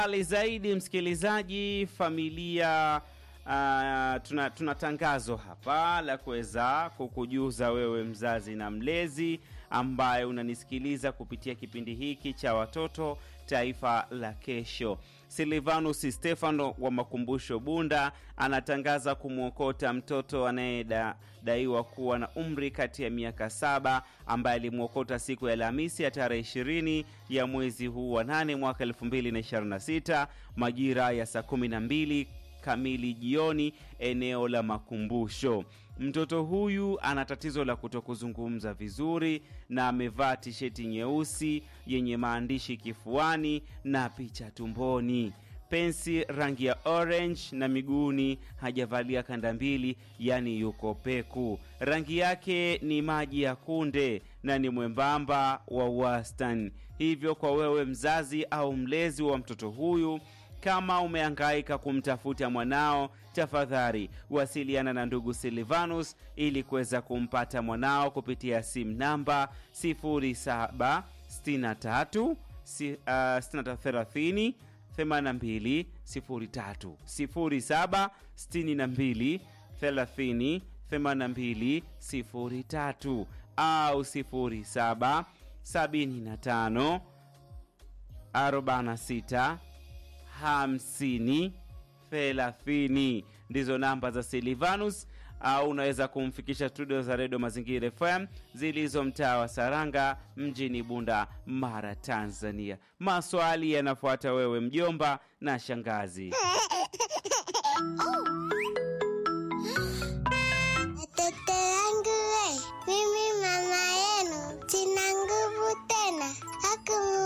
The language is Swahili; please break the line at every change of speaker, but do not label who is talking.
Ali zaidi msikilizaji, familia uh, tuna, tuna tangazo hapa la kuweza kukujuza wewe mzazi na mlezi ambaye unanisikiliza kupitia kipindi hiki cha watoto taifa la kesho. Silvanus Stefano wa Makumbusho Bunda anatangaza kumwokota mtoto anayedaiwa kuwa na umri kati ya miaka saba ambaye alimwokota siku ya Alhamisi ya tarehe ishirini ya mwezi huu wa nane mwaka 2026 majira ya saa kumi na mbili kamili jioni eneo la Makumbusho. Mtoto huyu ana tatizo la kutokuzungumza vizuri na amevaa tisheti nyeusi yenye maandishi kifuani na picha tumboni, pensi rangi ya orange na miguuni hajavalia kanda mbili, yani yuko peku. Rangi yake ni maji ya kunde na ni mwembamba wa wastani. Hivyo kwa wewe mzazi au mlezi wa mtoto huyu kama umehangaika kumtafuta mwanao, tafadhali wasiliana na ndugu Silvanus ili kuweza kumpata mwanao kupitia simu namba 0763 si- ah, 6330 82 03 07 62 30 82 03 au 07 75 46 hamsini thelathini ndizo namba za Silvanus au unaweza kumfikisha studio za redio Mazingira FM zilizo mtaa wa Saranga mjini Bunda, Mara, Tanzania. Maswali yanafuata wewe mjomba na shangazi.